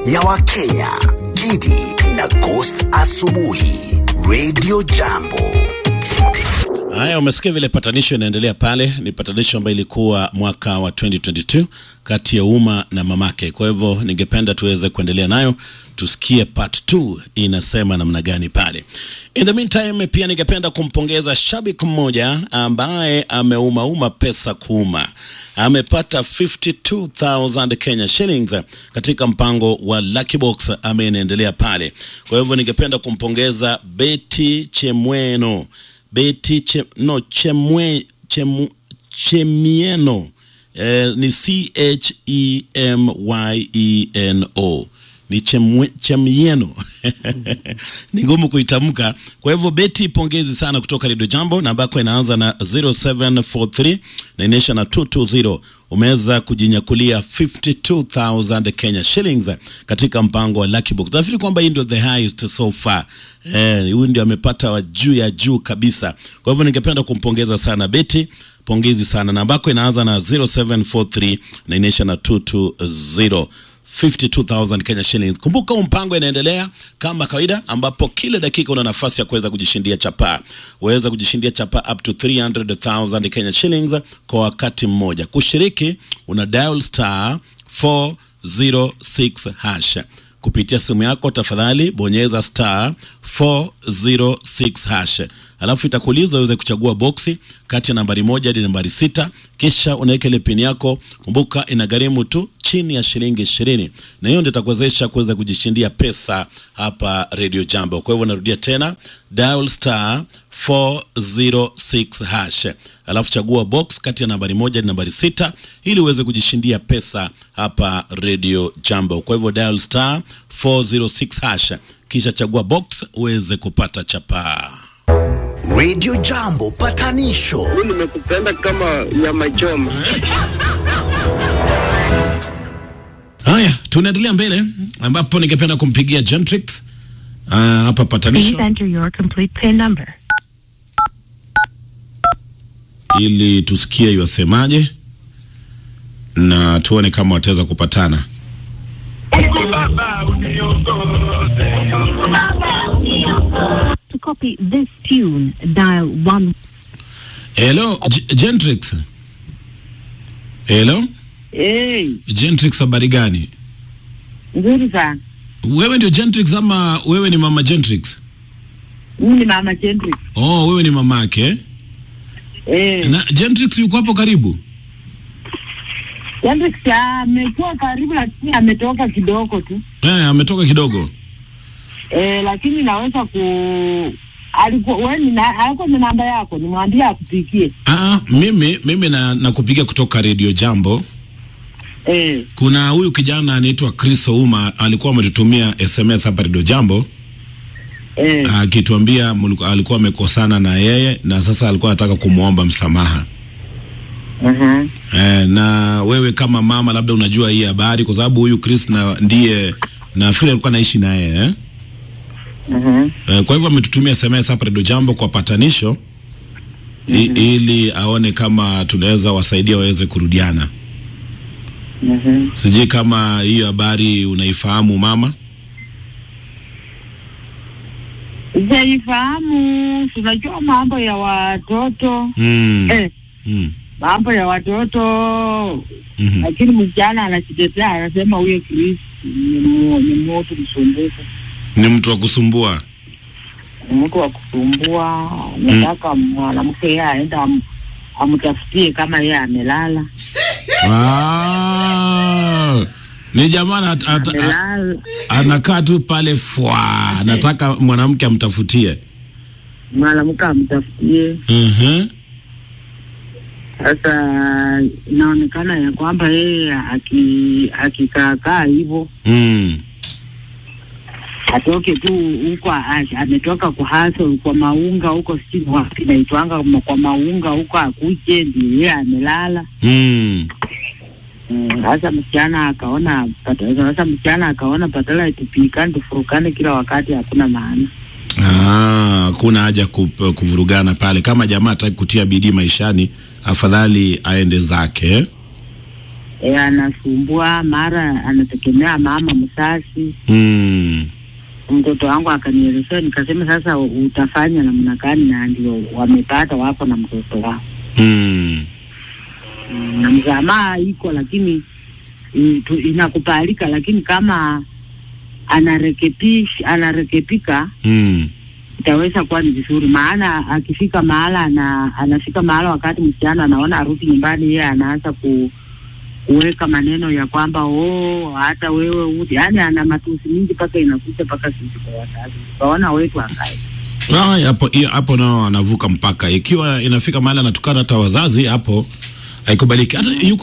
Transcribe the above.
ya Wakenya, Gidi na Ghost Asubuhi, Radio Jambo. Haya, umesikia vile patanisho inaendelea pale. Ni patanisho ambayo ilikuwa mwaka wa 2022 kati ya umma na mamake. Kwa hivyo ningependa tuweze kuendelea nayo, tusikie part 2 inasema namna gani pale. In the meantime, pia ningependa kumpongeza shabiki mmoja ambaye ameumauma pesa kuuma, amepata 52000 Kenya shillings katika mpango wa Lucky Box ambaye inaendelea pale. Kwa hivyo ningependa kumpongeza Betty Chemweno Beti che, no, chemwe, chemu, Chemieno eh, ni C H E M Y E N O ni chemwe, Chemieno ni ngumu kuitamka. Kwa hivyo Beti, pongezi sana kutoka Radio Jambo na ambako inaanza na 0743 na inaisha na 220 umeweza kujinyakulia 52000 Kenya shillings katika mpango wa Lucky Box. Nafikiri kwamba hii ndio the highest so far. Eh, huyu ndio amepata wa juu ya juu kabisa. Kwa hivyo ningependa kumpongeza sana Betty, pongezi sana. Na ambako inaanza na 0743 na inaisha na 220 52000 Kenya shillings. Kumbuka huu mpango inaendelea kama kawaida, ambapo kila dakika una nafasi ya kuweza kujishindia chapaa. Waweza kujishindia chapaa up to 300,000 Kenya shillings kwa wakati mmoja. Kushiriki una dial star 406 hash kupitia simu yako, tafadhali bonyeza star 406 hash, alafu itakuuliza uweze kuchagua boksi kati ya nambari moja hadi nambari sita, kisha unaweka ile pini yako. Kumbuka inagharimu tu chini ya shilingi ishirini, na hiyo ndio itakuwezesha kuweza kujishindia pesa hapa Radio Jambo. Kwa hivyo narudia tena, dial star 406 hash alafu chagua box kati ya nambari moja hadi nambari sita ili uweze kujishindia pesa hapa Radio Jambo. Kwa hivyo dial star 406 hash kisha chagua box uweze kupata chapaa. Radio Jambo patanisho Mimi nimekupenda kama nyama choma. Haya, tunaendelea mbele ambapo ningependa kumpigia Gentrix uh, hapa Please patanisho enter your complete PIN number. ili tusikie iwasemaje na tuone kama wataweza kupatana. To copy this tune, dial 1. Hello, G- Gentrix. Hello, Hey, Gentrix, habari gani? nzuri sana. Wewe ndio Gentrix ama wewe ni mama Gentrix? Mimi ni mama Chendri. Oh, wewe ni mamake. Eh, Na Gentrix yuko hapo karibu? Chendri amekuwa karibu lakini ametoka kidogo tu. Eh, ametoka kidogo. Eh, lakini naweza ku alikuwa wewe ni na alikuwa na namba yako, nimwambie akupigie. Ah, mimi mimi na nakupiga kutoka Radio Jambo. Eh, Kuna huyu kijana anaitwa Chris Ouma alikuwa ametutumia SMS hapa Radio Jambo eh, akituambia mliku- alikuwa amekosana na yeye na sasa alikuwa anataka kumwomba msamaha. mhm. Eh, na wewe kama mama labda unajua hii habari kwa sababu huyu Chris na ndiye nafikiri alikuwa anaishi na yeye eh? Mhm. Eh, kwa hivyo ametutumia SMS hapa Radio Jambo kwa patanisho i, ili aone kama tunaweza wasaidia waweze kurudiana. Mhm. Sijui kama hiyo habari unaifahamu mama. Sijaifahamu, tunajua mambo ya watoto. Mm. Eh, Mm. mambo ya watoto Mhm. lakini msichana anajitetea anasema huyo Chris ni mu- ni mtu msumbufu. Ni mtu wa kusumbua. mtu wa kusumbua, nataka mwanamke yeye aenda am, amtafutie kama yeye amelala Ah, ni jamaa at, at, at, amelala, anakaa tu pale fwa, anataka mwanamke amtafutie. mwanamke amtafutie. Mhm. Sasa inaonekana ya kwamba yeye aki- akikaakaa hivyo Mm. atoke tu huko, a- ametoka kwa haso kwa maunga huko, sijui wapi naitwanga ma- kwa maunga huko, akuje ndio yeye amelala. Mm. Mm, Sasa msichana akaona pata- sasa msichana akaona badala tupikane tufurukane kila wakati hakuna maana. Ah, hakuna haja kup- kuvurugana pale. Kama jamaa hataki kutia bidii maishani, afadhali aende zake. e, anasumbua mara anategemea mama msasi. Mm. Mtoto wangu akanielezea, nikasema sasa utafanya namna gani? Na ndio wamepata wapo na mtoto wao Mm. Mm, na msamaha iko, lakini mm, tu- inakubalika, lakini kama anarekepish anarekepika Mm. itaweza kuwa ni vizuri, maana akifika mahala ana, anafika mahala wakati msichana anaona arudi nyumbani, yeye anaanza ku kuweka maneno ya kwamba oh, hata wewe udi, yaani ana matusi mingi mpaka inakuja mpaka sisi kwa wazazi tukaona wetu akae Ah, hapo hiyo hapo nao anavuka mpaka. Ikiwa inafika mahali anatukana hata wazazi, hapo haikubaliki. Hata yuko